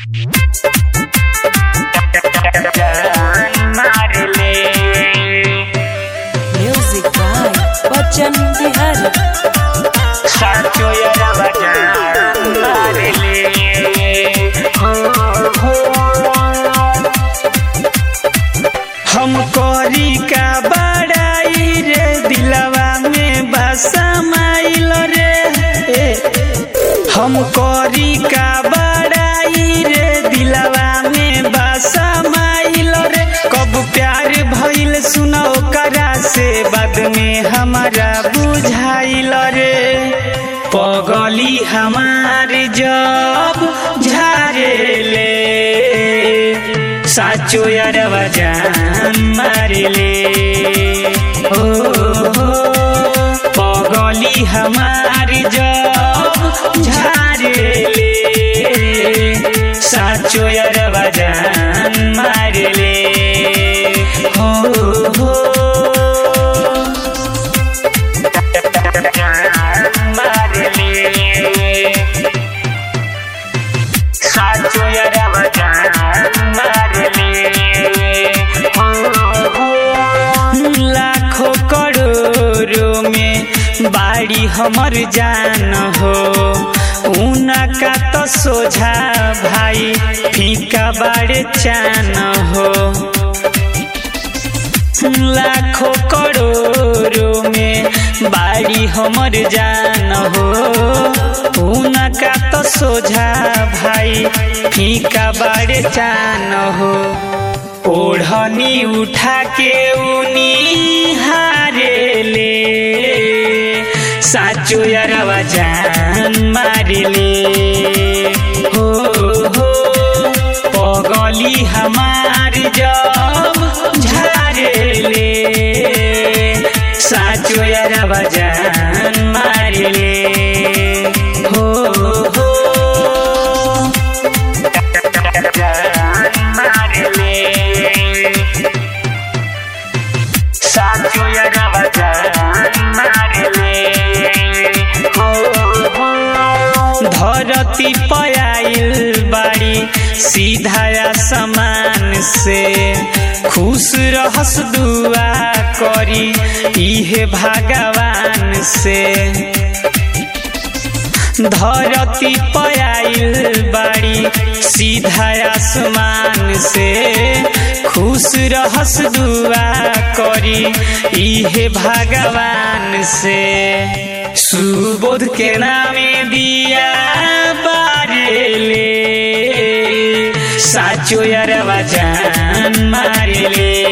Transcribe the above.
Music by Bachchan Bihari. साचो यारा बजान मारले हो हो हम करी का बड़ाई रे दिलवा में बसमाइल रे ए, हम करी का बड़ाई रे दिलवा में बसमाइल रे कब प्यार भइल सुनो करा से बाद में हमारा बुझाइल रे पगली हमार जब झारेले साचो यारवा जान मारेले हो हो पगली हमार जब झारेले साचो यारवा जान मारेले हो हो मारले साचो यारवा जान मारले हो हो लाखों करोड़ों में बाड़ी हमर जान हो उनका तो सोझा भाई फीका बाड़े चान हो लाखों करोड़ों में बाड़ी हमर जान हो उनका तो सोझा भाई फीका बाड़े चान हो ओढ़नी उठा के उनी हारे ले साचो यारवा जान मारेले हो हो पगली हमार जब झारेले साचो यारवा जान मारेले हो हो जान मारेले साचो यारवा जान मारेले हो हो धरती पयाइल बाड़ी सीधा समान से खुश रहस दुआ करी इहे भगवान से धरती पयाइल बाड़ी सीधा आसमान से खुश रहस दुआ करी इहे भगवान से सुबोध के नामे दिया बारेले साचो यारवा जान मारेले